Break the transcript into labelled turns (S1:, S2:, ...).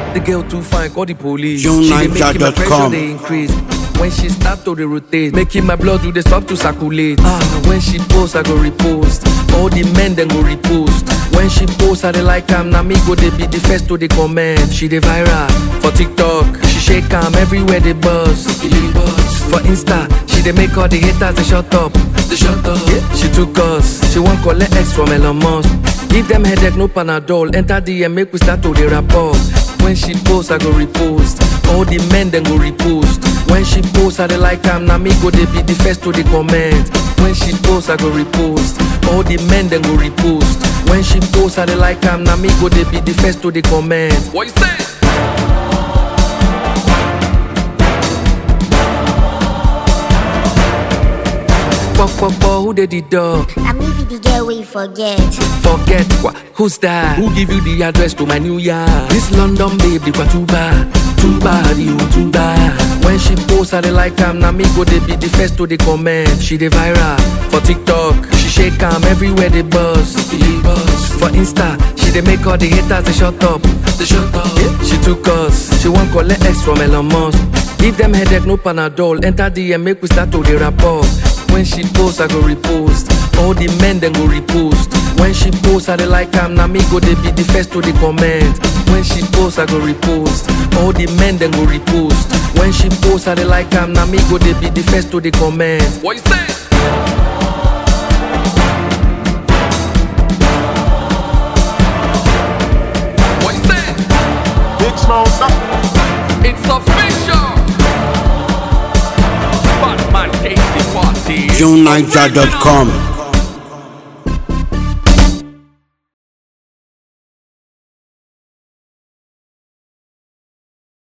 S1: The girl too fine, call the police.
S2: JohnNiger.com.
S1: She dey make my pressure dey increase. When she start to dey rotate, making my blood do dey stop to circulate. Ah, when she post, I go repost. All the men then go repost. When she post, I dey like am. Na me go dey be the first to dey comment. She dey viral for TikTok. She shake am everywhere they buzz. For Insta, she dey make all the haters dey shut up. They shut up. Yeah, she took us. She wan collect X from Elon Musk. Give them headache, no Panadol. Enter DM, make we start to dey rapport. When she post, I go repost. All the men then go repost. When she post, I dey like am. Na me go dey be the first to dey comment. When she post, I go repost. All the men then go repost. When she post, I dey like am. Na me go dey be the first to dey comment. What you say? Fuck, fuck, fuck, who did the dog?
S3: I may be the girl we forget.
S1: Forget what? Who's that? Who give you the address to my new yard? This London babe, they too bad, too bad, you too bad. When she post, I dey like am. Na me go dey be the first to dey comment. She dey viral for TikTok. She shake am everywhere they buzz. For Insta, she dey make all the haters they shut up. They shut up. Yeah, she took us. She wan collect X from Elon Musk. Give them headache, no Panadol. Enter DM, make we start to dey rapport. When she post, I go repost. All the men then go repost. When she post, I dey like am. Na me go dey be the first to dey comment. When she post, I go repost. All the men then go repost. When she post, I dey like am. Na me go dey be the first to dey comment. What you say? What you say?
S4: Big Smoke.
S1: It's official. Batman Casey Party.
S2: JohnNiger.com.